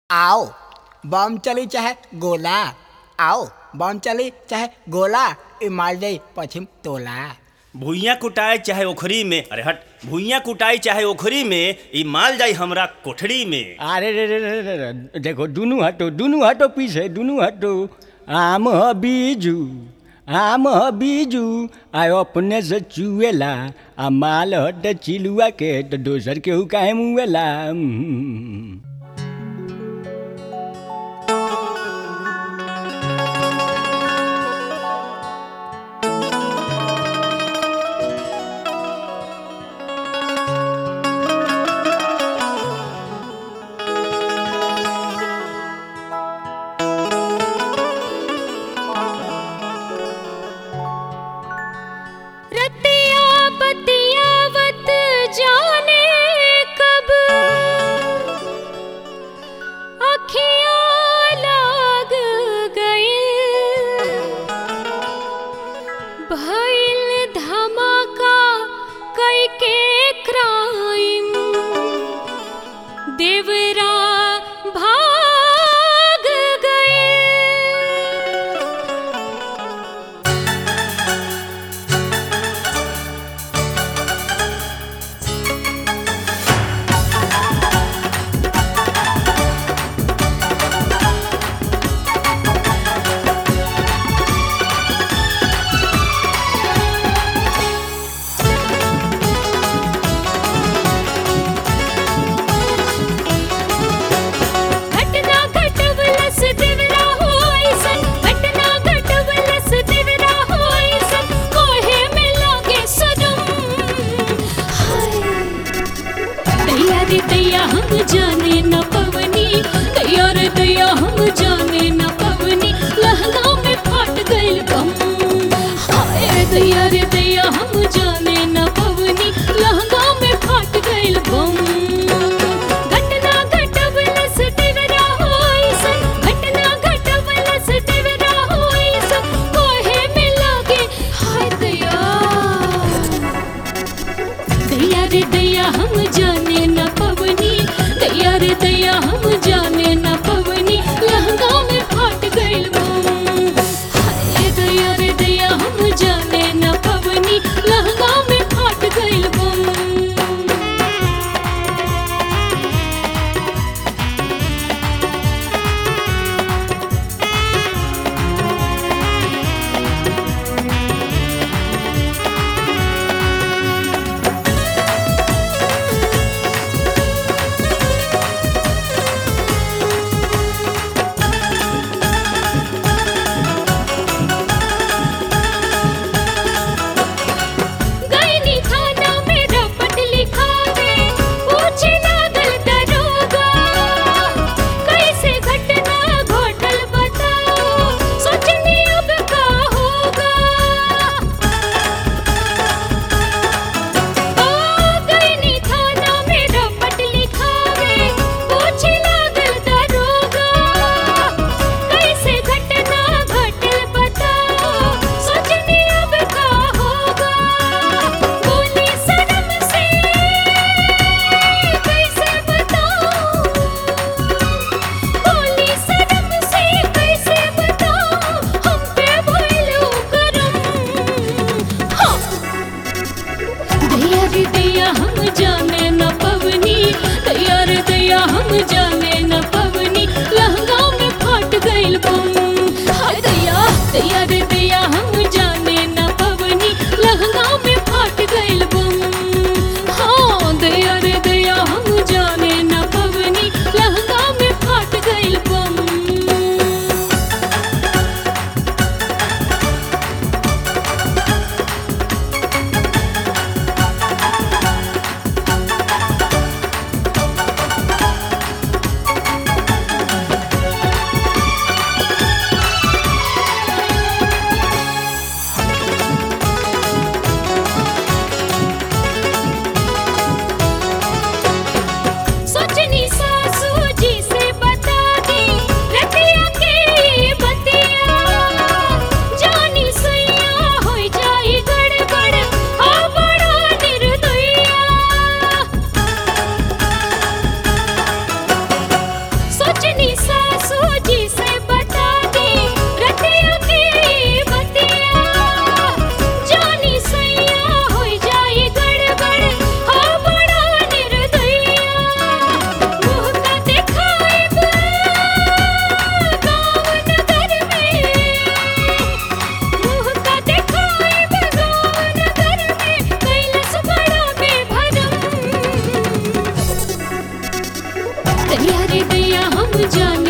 आओ बम चली चाहे गोला आओ बम चली चाहे गोला ई मार दे पश्चिम टोला भुइयां कुटाए चाहे ओखरी में अरे हट भुइयां कुटाई चाहे ओखरी में ई माल जाई हमरा कोठरी में अरे रे रे रे रे रे देखो दुनू हटो दुनू हटो पीछे दुनू हटो आम ह बीजू आम ह बीजू आ अपने से चुएला आ माल हट चिलुआ के तो दोसर केहू काहे मुएला हम्म। रतिया बतियावत जाने कब अखियाँ लाग गई भइल धमाका कई के क्राइम देवरा भाग गए घटना घटवलस दिवरा होइसन घटना घटवलस दिवरा होइसन कोहे में लागे सनम दैया रे दैया हम जाने न पवनी दैया रे दैया हम जाने न पवनी लहंगा में फाट गइल गम हाय दैया रे दैया हम जाने न पवनी लहंगा में फाट गइल गम घटना घटवलस दिवरा होइसन घटना घटवलस दिवरा होइसन कोहे में लागे हाय दैया दैया रे दैया हम जाने न पवनी दैया रे दैया हम जाने न पवनी लहंगा में फाट गइल बम हाय दैया रे दैया हम जाने न पवनी लहंगा में फाट गइल बम हम जाने